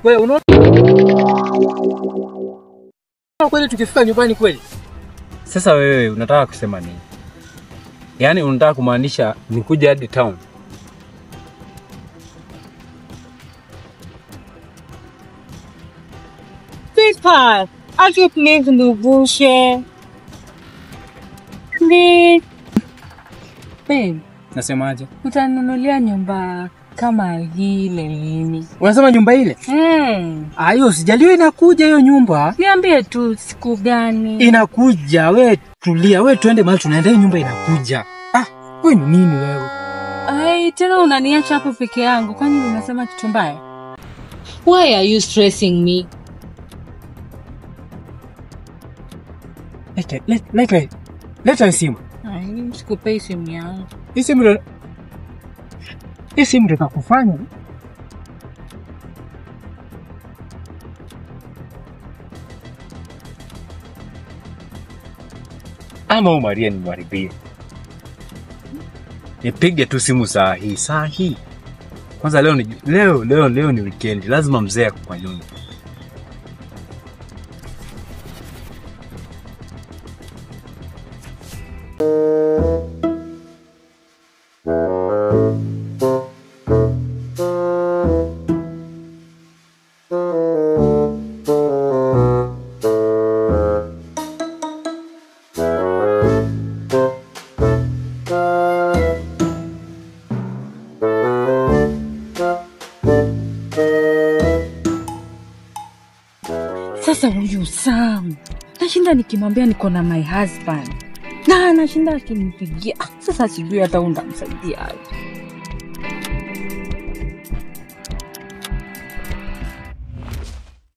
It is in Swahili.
Wewe unaona kweli tukifika nyumbani kweli? Sasa wewe unataka kusema nini? Yaani unataka kumaanisha nikuja hadi town? Sweetheart, aje please nivushe. Please. Babe, Nasemaje? utanunulia nyumba kama hile lini? Unasema nyumba ile? Hmm. Ah, hiyo sijaliwa inakuja hiyo nyumba. Niambie tu siku gani? Inakuja, we tulia, we tuende mahali tunaenda, hiyo nyumba inakuja. Ah, we ni nini wewe? Ai, tena unaniacha hapo peke yangu. Kwani unasema kitu mbaya? Why are you stressing me? Leta, leta, leta, leta simu. Ai, sikupei simu yangu. Hii simu ndo hii simu ndo itakufanya Ama huyu Maria nimwharibie? Nipige tu simu saa hii, saa hii. Kwanza leo ni leo leo leo ni weekend, lazima mzee ako kwa nyumba. Sasa huyu Sam nashinda nikimwambia niko na my husband na anashinda akinipigia. Ah, Sasa sijui hata unamsaidia aje.